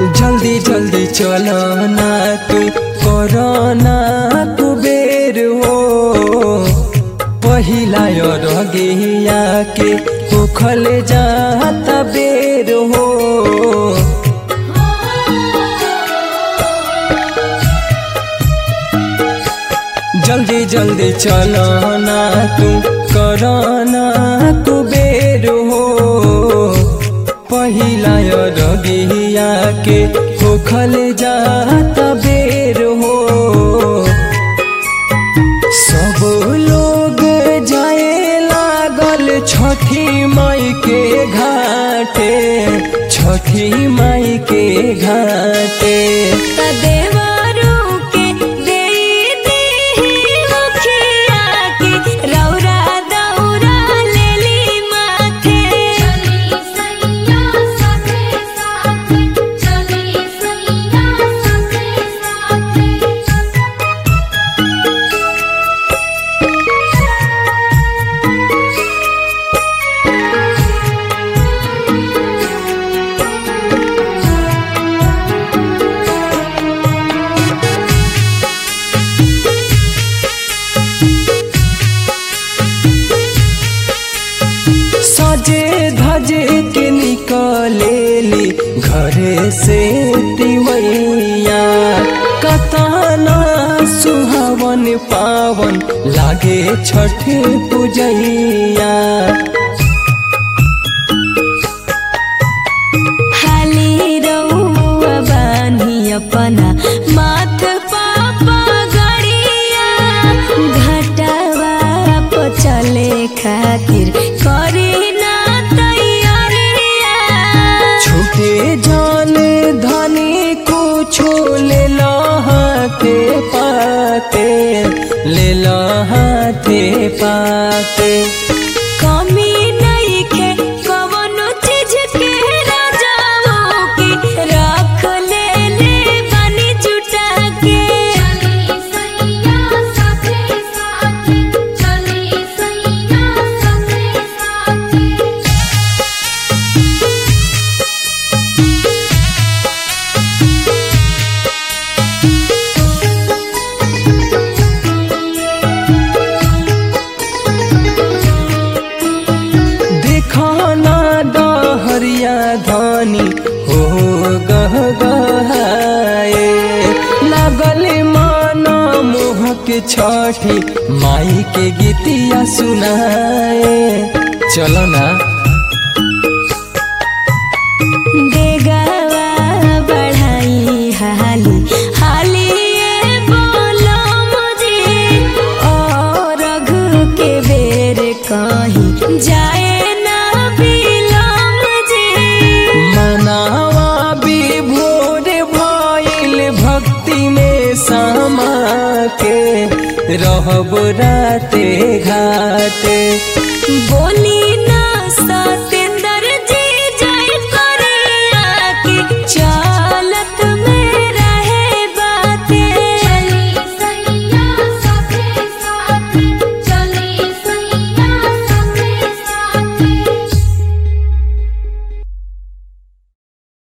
जल्दी जल्दी चलो ना तू कोरोना कुबेर हो पहिला रगिया के उखल जाता बेर हो जल्दी जल्दी चलो ना तू कोरोना कुबेर हो पहिला रगिया के उखल जाता बेर हो सब लोग जाए लागल छठी माई के घाटे छठी माई के घाटे देवरू के देई देहि मुखिया के रौरा दौरा लेली माथे चली सैया साथे साथे चली सैया साथे साथे सजे धजे के निकलेली घरे से तिवैया कतना सुहावन पावन लागे छठ पूजैया हाली रउआ बानी अपना माथ पापा गड़िया घटवा पर चले खातिर करी ना तैयारिया छूटे जाने धनी कुछो ले लो हाथे पाते ले लो हाथे पाते कमी नइखे कवनो चीज के राजाओ की रख ले ले बानी जुटा के चली सैया साथे साथे चली सैया साथे साथे दिखाना डहरिया धानी हो गह गहाए लागल माना मोहक छठी माई के गीतिया सुनाए चलो ना देगावा बढ़ाई हाली हाली ये बोलो मुझे और रघु के बेर कहीं जाए ना बिलम जी मनावा विभोर भइल भक्ति में समा के रहब राते घाटे बोली